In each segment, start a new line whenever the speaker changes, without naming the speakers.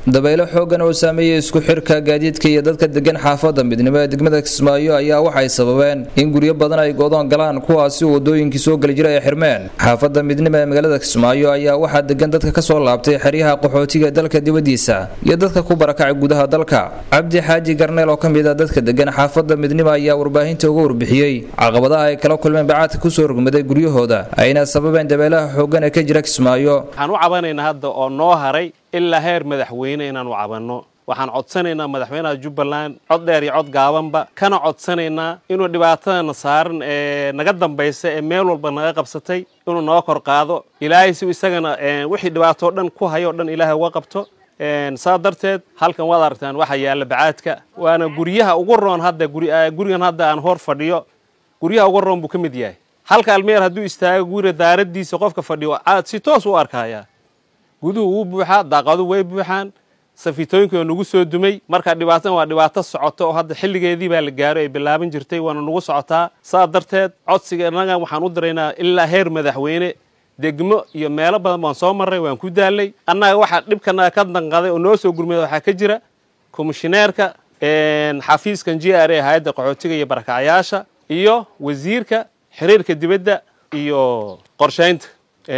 dabaylo xoogan oo saameeyay isku xirka gaadiidka iyo dadka degan xaafada midnimo ee degmada kismaayo ayaa waxay sababeen in guryo badan ay go'doon galaan kuwaasi wadooyinkii soo geli jiray ay xirmeen xaafada midnimo ee magaalada kismaayo ayaa waxaa degan dadka kasoo laabtay xeryaha qaxootiga dalka dibadiisa iyo dadka ku barakacay gudaha dalka cabdi xaaji garneel oo kamid ah dadka degan xaafada midnimo ayaa warbaahinta uga warbixiyey caqabadaha ay kala kulmeen bacaadka kusoo rogmaday guryahooda ayna sababeen dabeelaha xoogan ee ka jira kismaayo
waxaan u cabanaynaa hadda oo noo haray ilaa heer madaxweyne inaan u cabanno waxaan codsanaynaa madaxweynaha jubbaland cod dheer iyo cod gaabanba kana codsanaynaa inuu dhibaatadana saaran ee naga dambaysa ee meel walba naga qabsatay inuu noo kor qaado ilaahay si isagana wixii dhibaatoo dhan ku hayo o dhan ilaahay uga qabto saa darteed halkan waad aragtaan waxaa yaalla bacaadka waana guryaha ugu roon hadda gurigan hadda aan hor fadhiyo guryaha ugu roon buu ka mid yahay halka almeer hadduu istaago guriga daaradiisa qofka fadhiyo si toos u arkaya guduhu wuu buuxaa daaqadu way buuxaan safitooyinka oo nagu soo dumay marka dhibaatadan waa dhibaato socoto oo hadda xilligeedii baa la gaaro ay bilaaban jirtay waana nagu socotaa saa darteed codsiga innaga waxaan u diraynaa ilaa heer madaxweyne degmo iyo meelo badan baan soo marray waan ku daalay annaga waxaa dhibkanaga ka danqaday oo noo soo gurmada waxaa ka jira komishineerka xafiiskan j r a hay-adda qaxootiga iyo barakacayaasha iyo wasiirka xiriirka dibadda iyo qorshaynta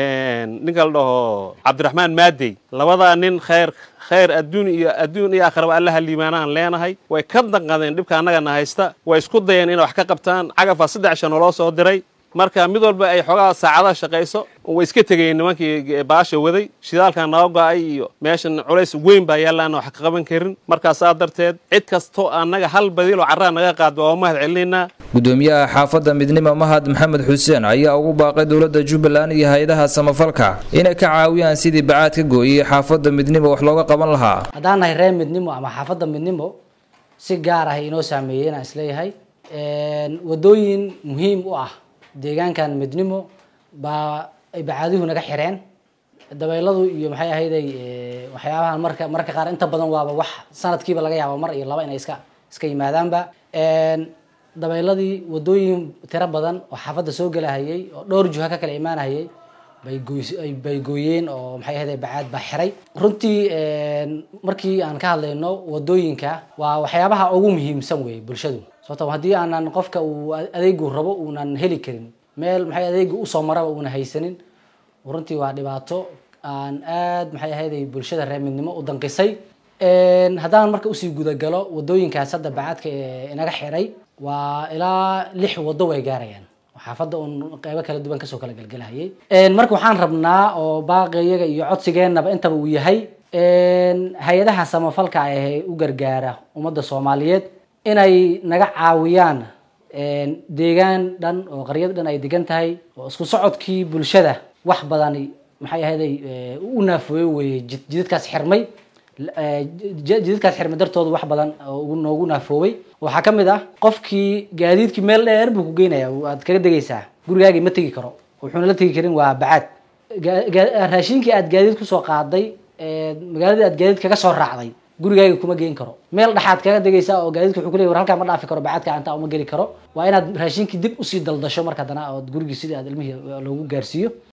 ninka la dhaho cabdiraxmaan maadey labadaa nin khayr khayr adduun iyo adduun iyo akhraba allaha liimaanahan leenahay way ka danqadeen dhibka annagana haysta way isku dayeen inay wax ka qabtaan cagafaa saddex shan oo loo soo diray marka mid walba ay xoogaa saacadaha shaqayso way iska tegayeen nimankii baasha waday shidaalkan naga go-ay iyo meeshan culays weyn baa yaallaana wax ka qaban karin markaa saa darteed cid kastoo annaga hal badiiloo carraa naga qaad waa u mahad celinaynaa
gudoomiyaha xaafadda midnimo mahad maxamed xuseen ayaa ugu baaqay dowladda jubbaland iyo hay-adaha samafalka inay ka caawiyaan sidii bacaad ka gooyey xaafadda midnimo wax looga qaban lahaa
haddaan nahay reer midnimo ama xaafadda midnimo si gaar ah inoo saameeyey inaan isleeyahay wadooyin muhiim u ah deegaankan midnimo baa ay bacaaduhu naga xireen dabeyladu iyo maxay ahayday waxyaabahan marka mararka qaar inta badan waaba wax sanadkiiba laga yaaba mar iyo laba inay iska iska yimaadaanba dabeyladii wadooyin tiro badan oo xaafadda soo gelahayay oo dhowr juha ka kala imaanahayay bay gooy bay gooyeen oo maxay ahayday bacaad baa xiray runtii markii aan ka hadlayno wadooyinka waa waxyaabaha ugu muhiimsan wey bulshadu sababto haddii aanan qofka uu adeegu rabo uunan heli karin meel maxay adeega usoo maraba uuna haysanin runtii waa dhibaato aan aad maxay ahayday bulshada reer midnimo u danqisay haddaan marka usii gudagalo wadooyinkaas hadda bacaadka ee inaga xiray waa ilaa lix wado way gaarayaan xaafadda uun qeybo kala duwan kasoo kala gelgelahayay marka waxaan rabnaa oo baaqiyaga iyo codsigeenaba intaba uu yahay hay-adaha samafalka ee u gargaara ummadda soomaaliyeed inay naga caawiyaan deegaan dhan oo qaryad dhan ay degan tahay oo isku socodkii bulshada wax badani maxay ahayday u naafooye weye jidadkaas xirmay jidadkaas xirmay dartooda wax badan oo noogu naafoobay waxaa ka mid ah qofkii gaadiidkii meel dheer buu ku geynaya waad kaga degaysaa gurigaagii ma tegi karo wuxuuna la tegi karin waa bacaad raashinkii aad gaadiid kusoo qaaday magaaladii aad gaadiid kaga soo raacday gurigaaga kuma geen karo meel dhaxaad kaga degaysaa oo gaadiidka wuxuu kuley war halkaa ma dhaafi karo bacaadka intaa uma geli karo waa inaad raashinkii dib usii daldasho marka haddana ood gurigii sidii aad ilmihii loogu gaarsiiyo